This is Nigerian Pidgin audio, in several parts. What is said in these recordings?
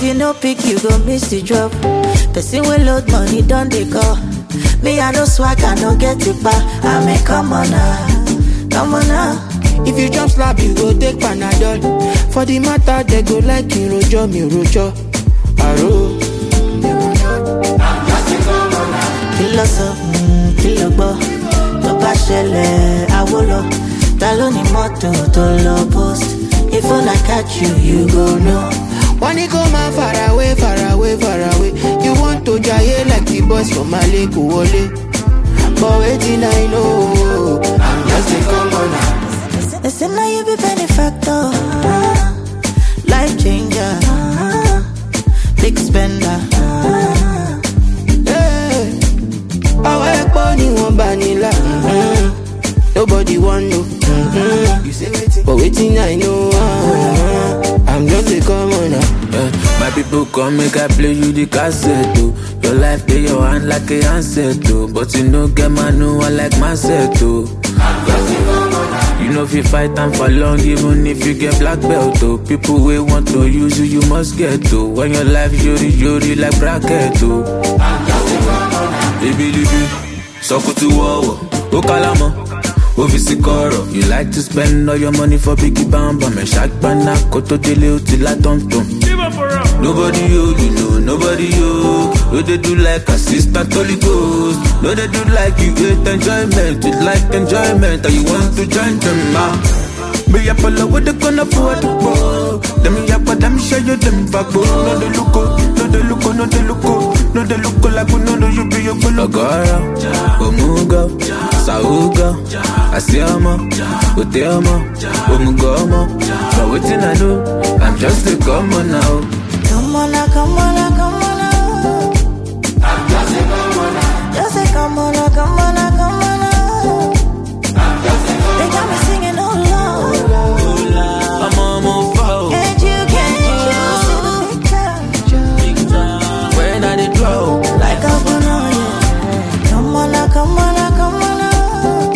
If you no pick, you go miss the drop. Person will load money, don't they call? Me, I no swag, I no get it back. I mean, come on now, come on now. If you jump slap, you go take Panadol. For the matter, they go like you rojo, me rojo. Aro. Kìlọ̀ sọ, mm, kìlọ̀ gbọ́, tó bá ṣẹlẹ̀ àwo lọ. Ta ló ní mọ́tò tó lọ post? If una catch you, you go know. Wọ́n ní kó máa far away, far away, far away. You want to jaye like the boys from Mali kò wọlé. But wetin I know, I'm just a commoner. They say now you be benefactor, life changer, big spender. Hey, Àwọn ẹ̀pọ̀ ni wọ́n bá nílà. mhm. Nobody wan know. mhm. But wetin I know, ah, I'm just a commoner. Yeah, my people come make I play you the cassette oh. Your life play your hand like a handset oh. But you no get man no one like myself oh. You know if you fight time for long even if you get black belt oh. People wey want to use you you must get oh. When your life yori yori like bracket oh. Baby libi, sọkùtù wọ̀wọ̀, ó kálámọ̀, ó fi sí kọ̀rọ̀. You like to spend all your money for biggie bambam, ẹ̀ ṣàgbọ́nà kó tó délé ó ti lá tọ̀mtọ̀m. Nobody you, you know, nobody you. No they do like assistant Holy Ghost. No they do like you hate enjoyment, you like enjoyment, and you want to join them ah. Me up all over the gonna afford to go. Them yap, but them show you them back, no they look, oh, no they look, oh, no they look, oh, no they look oh, like we know you be your fellow. Agora, Omuga, Sauga, Asiama, Uteama, Omugama. But waiting I know, I'm just a common now. Come on now, come on now, come on now. Just say come on now, come on now, come on now. They got me singing oh Lord. I'm on my phone. Can't you, can't you see the picture? When I did draw, Like a banana, yeah. Come on now, come on now, come on now.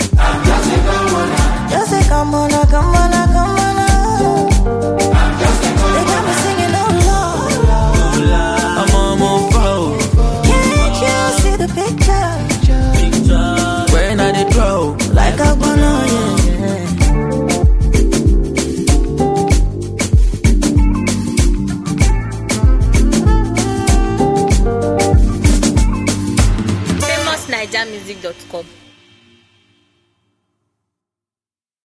Just say come on now, come on now, come on now. They got me singing oh Lord. I'm on my phone. Can't you see the picture? When I did draw, Like a banana, yeah. famousnigermusic.com